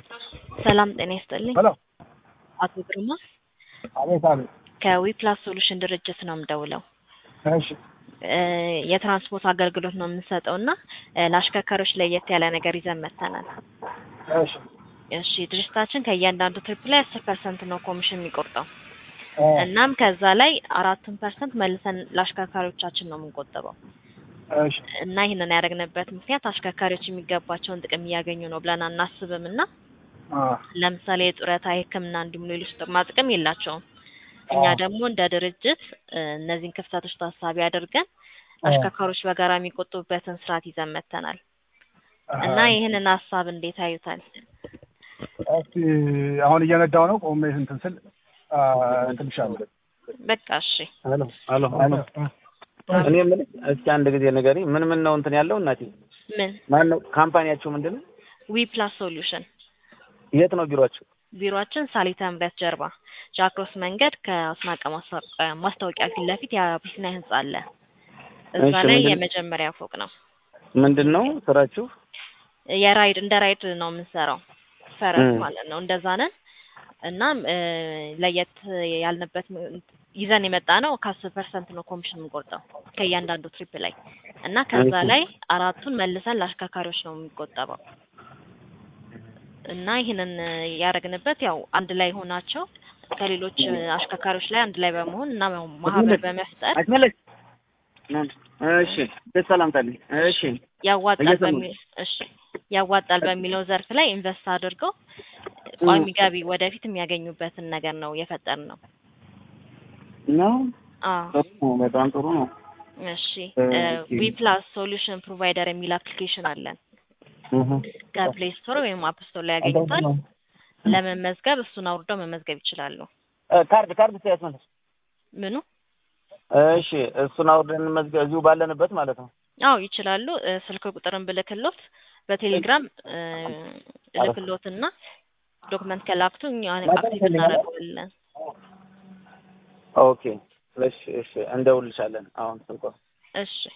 ሰላም ጤና ይስጥልኝ። ሄሎ አቶ ግርማ አቤት አቤት። ከዊፕላስ ሶሉሽን ድርጅት ነው የምደውለው። እሺ እ የትራንስፖርት አገልግሎት ነው የምንሰጠው እና እ ለአሽከርካሪዎች ለየት ያለ ነገር ይዘን መጥተናል። እሺ እሺ ድርጅታችን ከእያንዳንዱ ትሪፕ ላይ አስር ፐርሰንት ነው ኮሚሽን የሚቆርጠው። እ እናም ከዛ ላይ አራቱን ፐርሰንት መልሰን ለአሽከርካሪዎቻችን ነው የምንቆጥበው እሺ እና ይህንን ያደረግንበት ምክንያት አሽከርካሪዎች የሚገባቸውን ጥቅም እያገኙ ነው ብለን አናስብም እና አ ለምሳሌ የጡረታ፣ የሕክምና እንዲሁም ሌሎች ጥቅማ ጥቅም የላቸውም። እኛ ደግሞ እንደ ድርጅት እ እነዚህን ክፍተቶች ታሳቢ አድርገን አሽከርካሪዎች በጋራ የሚቆጥቡበትን ስርዓት ይዘን መጥተናል እና ይህንን ሀሳብ እንዴት አዩታል? እስቲ አሁን እየነዳው ነው ቆሜ እንትን ስል አ እንትን ልሻለሁ። በቃ እሺ። ሄሎ ሄሎ ሄሎ እኔ የምልህ እስኪ አንድ ጊዜ ንገሪኝ፣ ምን ምን ነው እንትን ያለው እናቴ? ምን ማን ነው ካምፓኒያችሁ ምንድን ነው? ዊ ፕላስ ሶሉሽን የት ነው ቢሮአችሁ? ቢሮአችን ሳሊተ ምሕረት ጀርባ ጃክሮስ መንገድ ከአስናቀ ማስታወቂያ ማስታወቂያ ፊት ለፊት የአቢሲኒያ ህንጻ አለ። እዛ እሺ፣ ላይ ምንድን- የመጀመሪያ ፎቅ ነው። ምንድን ነው ስራችሁ? የራይድ እንደ ራይድ ነው የምንሰራው፣ ፈረስ እ። ማለት ነው። እንደዛ ነን። እናም እ ለየት ያልንበት ም- ይዘን የመጣ ነው ከአስር ፐርሰንት ነው ኮሚሽን የምንቆርጠው ከእያንዳንዱ ትሪፕ ላይ እና ከዛ እሺ። ላይ አራቱን መልሰን ለአሽከርካሪዎች ነው የሚቆጠበው እና ይህንን ያደረግንበት ያው አንድ ላይ ሆናቸው ከሌሎች አሽከርካሪዎች ላይ አንድ ላይ በመሆን እና ማህበር በመፍጠር አትመለስ። እሺ ሰላም ታለኝ። እሺ ያዋጣል እየሰማሁ በሚ እሺ ያዋጣል በሚለው ዘርፍ ላይ ኢንቨስት አድርገው ቋሚ ገቢ ወደፊት የሚያገኙበትን ነገር ነው የፈጠር ነው። ነው አዎ ጥሩ ነው፣ በጣም ጥሩ ነው። እሺ ኦኬ። ዊ ፕላስ ሶሉሽን ፕሮቫይደር የሚል አፕሊኬሽን አለን እህ ከፕሌይ ስቶር ወይም አፕ ስቶር ላይ ያገኙታል። ለመመዝገብ እሱን አውርደው መመዝገብ ይችላሉ። እ ካርድ ካርድ ሲያስመልስ ምኑ እሺ እሱን አውርደን መዝገብ እዚሁ ባለንበት ማለት ነው። አዎ ይችላሉ። እ ስልክ ቁጥርን ብልክሎት በቴሌግራም እ እልክሎትና ዶክመንት ከላክቱ እኛ አክቲቭ እናደርገዋለን። ኦኬ እሺ እሺ እንደውልሻለን አሁን ስልኳ እሺ